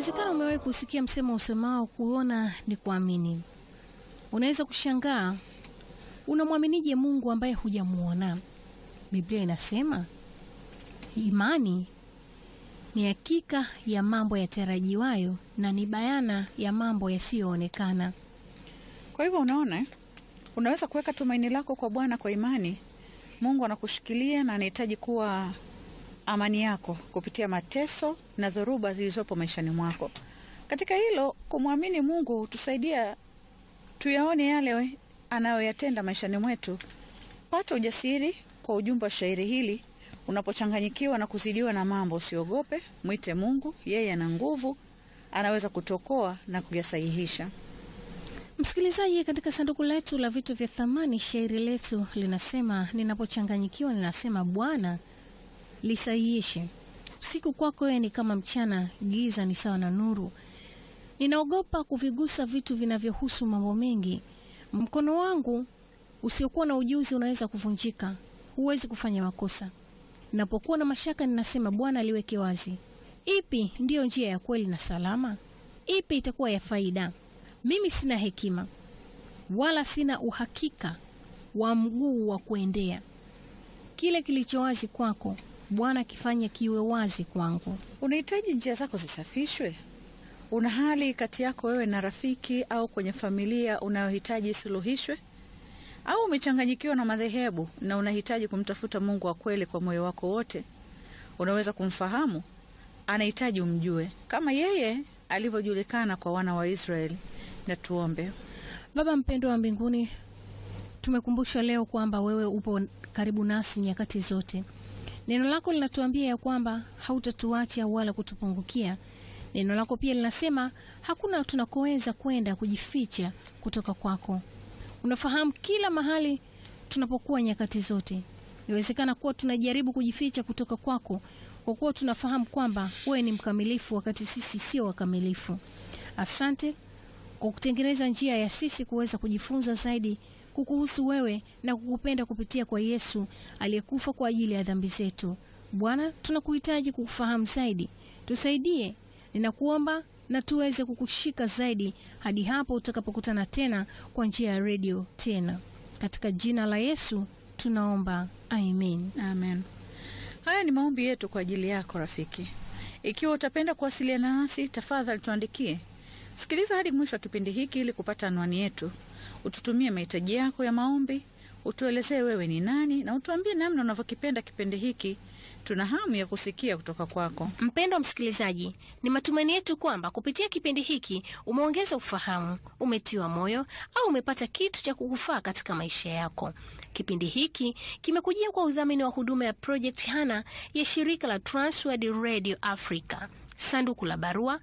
Inawezekana umewahi kusikia msemo usemao kuona ni kuamini. Unaweza kushangaa, unamwaminije Mungu ambaye hujamuona? Biblia inasema imani ni hakika ya mambo yatarajiwayo na ni bayana ya mambo yasiyoonekana. Kwa hivyo unaona, eh? unaweza kuweka tumaini lako kwa Bwana kwa imani. Mungu anakushikilia na anahitaji kuwa amani yako kupitia mateso na dhoruba zilizopo maishani mwako. Katika hilo, kumwamini Mungu hutusaidia tuyaone yale anayoyatenda maishani mwetu. Pata ujasiri kwa ujumbe wa shairi hili. Unapochanganyikiwa na kuzidiwa na mambo, usiogope, mwite Mungu. Yeye ana nguvu, anaweza kutokoa na kuyasahihisha. Msikilizaji, katika sanduku letu la vitu vya thamani, shairi letu linasema, ninapochanganyikiwa ninasema Bwana lisahihishe. Usiku kwako wewe ni kama mchana, giza ni sawa na nuru. Ninaogopa kuvigusa vitu vinavyohusu mambo mengi. Mkono wangu usiokuwa na ujuzi unaweza kuvunjika, huwezi kufanya makosa. Ninapokuwa na mashaka, ninasema Bwana liweke wazi. Ipi ndiyo njia ya kweli na salama? Ipi itakuwa ya faida? Mimi sina hekima wala sina uhakika wa mguu wa kuendea. Kile kilicho wazi kwako Bwana kifanye kiwe wazi kwangu. Unahitaji njia zako zisafishwe. Una hali kati yako wewe na rafiki au kwenye familia unayohitaji isuluhishwe, au umechanganyikiwa na madhehebu na unahitaji kumtafuta Mungu wa kweli kwa moyo wako wote. Unaweza kumfahamu, anahitaji umjue kama yeye alivyojulikana kwa wana wa Israeli. Na tuombe. Baba mpendwa wa mbinguni, tumekumbushwa leo kwamba wewe upo karibu nasi nyakati zote. Neno lako linatuambia ya kwamba hautatuacha wala kutupungukia. Neno lako pia linasema hakuna tunakoweza kwenda kujificha kutoka kwako. Unafahamu kila mahali tunapokuwa nyakati zote. Inawezekana kuwa tunajaribu kujificha kutoka kwako kwa kuwa tunafahamu kwamba wewe ni mkamilifu wakati sisi sio wakamilifu. Asante kwa kutengeneza njia ya sisi kuweza kujifunza zaidi kukuhusu wewe na kukupenda kupitia kwa Yesu aliyekufa kwa ajili ya dhambi zetu. Bwana, tunakuhitaji kukufahamu zaidi, tusaidie. Ninakuomba na tuweze kukushika zaidi hadi hapo utakapokutana tena kwa njia ya redio tena, katika jina la Yesu tunaomba, amen. Amen. Haya ni maombi yetu kwa ajili yako rafiki. Ikiwa utapenda kuwasiliana nasi, tafadhali tuandikie. Sikiliza hadi mwisho wa kipindi hiki ili kupata anwani yetu. Ututumie mahitaji yako ya maombi, utuelezee wewe ni nani, na utuambie namna unavyokipenda kipindi hiki. Tuna hamu ya kusikia kutoka kwako. Mpendwa msikilizaji, ni matumaini yetu kwamba kupitia kipindi hiki umeongeza ufahamu, umetiwa moyo au umepata kitu cha kukufaa katika maisha yako. Kipindi hiki kimekujia kwa udhamini wa huduma ya Project Hana ya shirika la Transworld Radio Africa. Sanduku la barua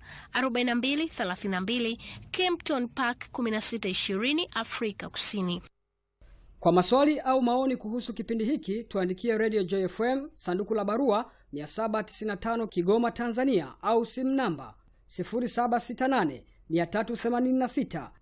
4232 Kempton Park 1620 Afrika Kusini. Kwa maswali au maoni kuhusu kipindi hiki tuandikie Radio Joy FM sanduku la barua 795 Kigoma, Tanzania, au simu namba 0768 386